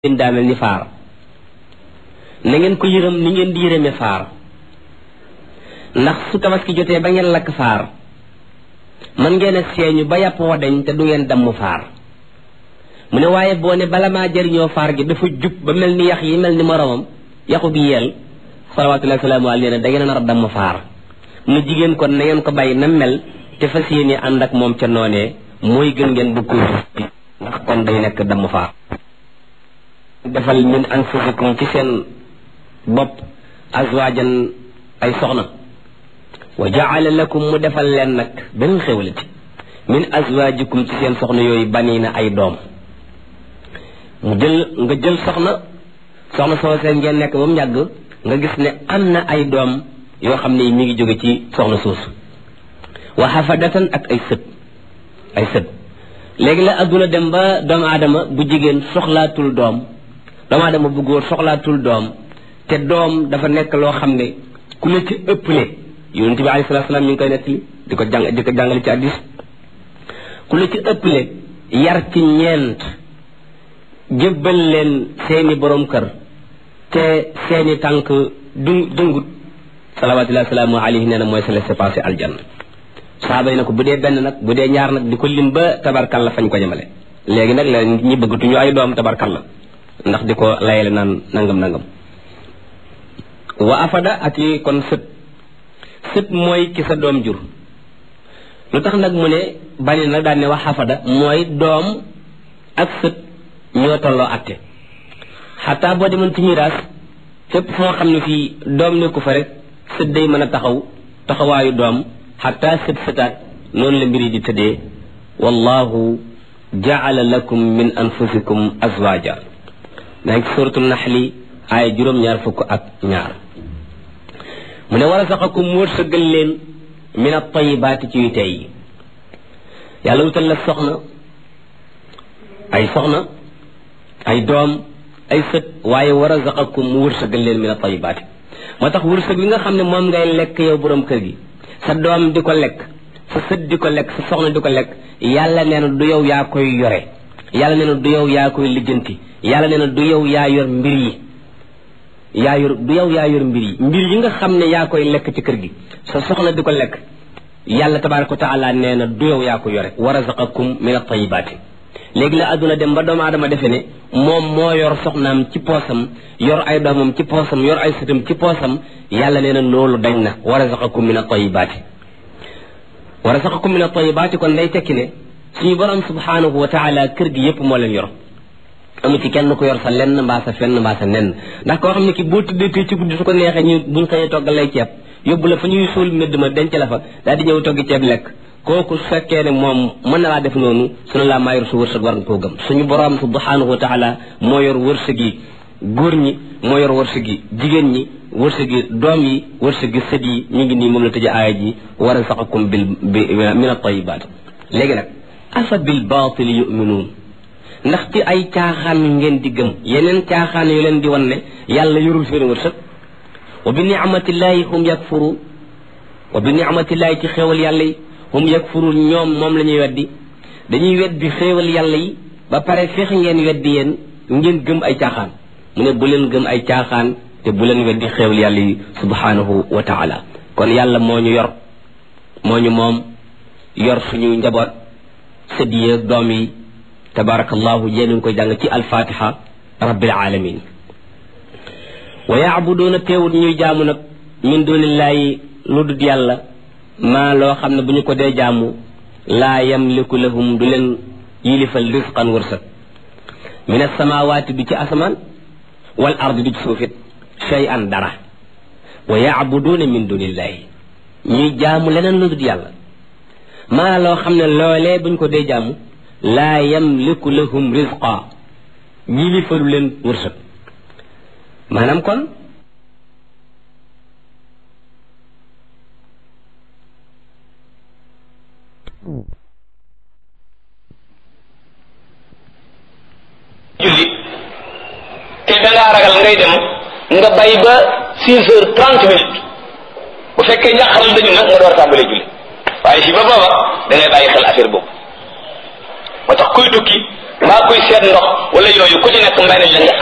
ngeen daa mel ni faar na ngeen ko yërëm ni ngeen di yërëme faar ndax su tabaski jotee ba ngeen lakk faar man ngeen a seeñu ba yàpp wa dañ te du ngeen damm faar mu ne waaye boo ne bala maa jëriñoo faar gi dafa jub ba mel ni yax yi mel ni moromam yaxu bi yeel salawaatullahi salaamu alayhi ne da ngeen a nar a damm faar mu ne jigéen kon na ngeen ko bàyyi na mel te fas yéene ànd ak moom ca noonee mooy gën ngeen bu ko ndax kon day nekk damm faar defal min anfusikum ci seen bopp azwaajan ay soxna wa jaala lakum mu defal leen nag benn xewlati min azwaajikum ci seen soxna yooyu baniina ay doom mu jël nga jël soxna soxna soo seen ngeen nekk ba mu yàgg nga gis ne am na ay doom yoo xam ne mi ngi jóge ci soxna soosu wa xafadatan ak ay sët ay sët léegi la adduna dem ba doomu aadama bu jigéen soxlaatul doom doomu aadama bu góor soxlaatul doom te doom dafa nekk loo xam ne ku la ci ëpple yonent bi alayhi salaatu salaam ñu ngi koy nettali di ko jàng di ko jàngale ci addis ku la ci ëpple yar ci ñeent jébbal leen seeni borom kër te seeni tànk du dëngut salawaatullahi salaamu alayhi nee na mooy sa laissez-passer aljanna saaba yi na ko bu dee benn nag bu dee ñaar nag di ko lim ba tabarkal la fañ ko jëmale léegi nag la ñi bëggatuñu ay doom tabarkal la ndax di ko layale naan nangam nangam wa afada ak yi kon sët sët mooy ki sa doom jur lu tax nag mu ne bani nag daan ne wax afada mooy doom ak sët ñoo tolloo atte xataa boo demoon ci miraas fépp foo xam ne fii doom nekku fa rek sët day mën a taxaw taxawaayu doom xataa sët sëtaat noonu la mbir yi di tëddee wallahu jaala lakum min anfusikum azwaja daa ngi ci suratul naxli aaya juróom-ñaar fukk ak ñaar mu ne war a saxakum wërsëgal leen min at-tayyibaati ci yu tey yi yàlla wutal la soxna ay soxna ay doom ay sët waaye war a saxakum mu wërsëgal leen min at-tayyibaati moo tax wërsëg li nga xam ne moom ngay lekk yow borom kër gi sa doom di ko lekk sa sët di ko lekk sa soxna di ko lekk yàlla nee na du yow yaa koy yore yàlla nee na du yow yaa koy lijjanti yàlla nee na du yow yaa yor mbir yi yaa yor du yow yaa yor mbir yi mbir yi nga xam ne yaa koy lekk ci kër gi sa soxna di ko lekk yàlla tabaraka wa taala nee na du yow yaa ko yore wa razaqakum min at-tayyibaati léegi la àdduna dem ba doomu aadama defe ne moom moo yor soxnaam ci poosam yor ay doomam ci poosam yor ay sëtam ci poosam yàlla nee na loolu dañ na wa razaqakum min at-tayyibaati wa razaqakum min at-tayyibaati kon day tekki ne suñu borom subhanahu wa taala kër gi yépp moo leen yor amu ci kenn ko yor sa lenn mbaa sa fenn mbaa sa nenn ndax koo xam ne ki boo tuddee tey ci guddi su ko neexee ñu buñ xëyee toggal lay ceeb yóbbu la fa ñuy suul mbedd ma denc la fa daal di ñëw toggi ceeb lekk kooku su fekkee ne moom mën na laa def noonu sunu laa maa yor su wërsëg war nga koo gëm suñu borom subhanahu wa taala moo yor wërsëg yi góor ñi moo yor wërsëg yi jigéen ñi wërsëg yi doom yi wërsëg yi sët yi ñu ngi nii moom la tëjee aaya ji wa razaqakum bil min at-tayyibaat léegi nag afa bil baatil yu'minuun ndax ci ay caaxaan ngeen di gëm yeneen caaxaan yu leen di wan ne yàlla yorul seen wërsëg wa bi ni'matillahi hum yakfuru wa bi ni'matillahi ci xéewal yàlla yi hum yakfuru ñoom moom la ñuy weddi dañuy weddi xéewal yàlla yi ba pare feex ngeen weddi yéen ngeen gëm ay caaxaan mu ne bu leen gëm ay caaxaan te bu leen weddi xéewal yàlla yi subhanahu wa taala kon yàlla moo ñu yor moo ñu moom yor suñu njaboot sët yi ak doom yi tabarakallahu yéen ngi koy jàng ci alfatiha rabbil alamin wa yaabuduuna teewut ñuy jaamu nag min dunillahi lu dul yàlla maa loo xam ne bu ñu ko dee jaamu laa yamliku lahum du leen yilifal risqan wërsëg min asamawaati du ci asamaan wal ardi du ci suufit shay an dara wa yaabuduuna min dunillahi ñuy jaamu leneen lu dul yàlla maa loo xam ne loolee bu ñu ko dee jaamu laa yamliku lahum rizqa yilifalu leen wërsëg maanaam kon julli te dangaa ragal ngay dem nga bay ba six heures trente minutes bu fekkee njàqaral dañu nag nga door tàmbalee julli waaye si ba booba da ngay bàyyi xel affaire boobu moo tax kuy tukki mbaa kuy seet ndox wala yooyu ku ci nekk may nañ la nga